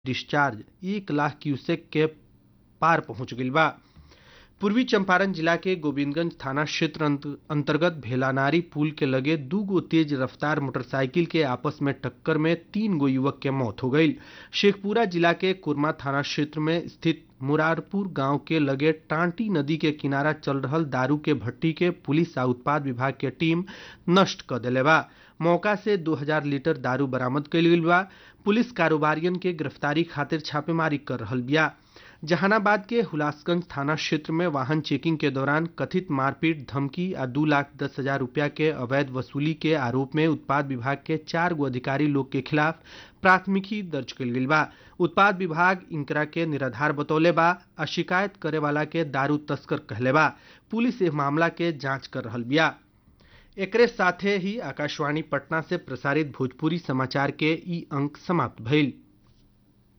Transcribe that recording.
discharge एक lakh cusec के पार पहुंच गईल बा पूर्वी चंपारण जिला के गोविंदगंज थाना क्षेत्र अंत- अंतर्गत भेलानारी पुल के लगे दू गो तेज रफ्तार मोटरसाइकिल के आपस में टक्कर में तीन गो युवक के मौत हो गई शेखपुरा जिला के कुरमा थाना क्षेत्र में स्थित मुरारपुर गांव के लगे टांटी नदी के किनारा चल रहल दारू के भट्टी के पुलिस आ उत्पाद विभाग के टीम नष्ट कर देले बा मौका से 2000 लीटर दारू बरामद कईल गईल बा पुलिस कारोबारियन के गिरफ्तारी खातिर छापेमारी कर रहल बिया जहानाबाद के हुलासगंज थाना क्षेत्र में वाहन चेकिंग के दौरान कथित मारपीट धमकी आ दू लाख दस हजार रुपया के अवैध वसूली के आरोप में उत्पाद विभाग के चार गो अधिकारी लोग के खिलाफ प्राथमिकी दर्ज कईल गईल बा उत्पाद विभाग इनकरा के निराधार बतौले बा आ शिकायत करे वाला के दारू तस्कर कहले बा पुलिस इस मामला के जांच कर रहल बिया एकरे साथे ही आकाशवाणी पटना से प्रसारित भोजपुरी समाचार के ई अंक समाप्त भइल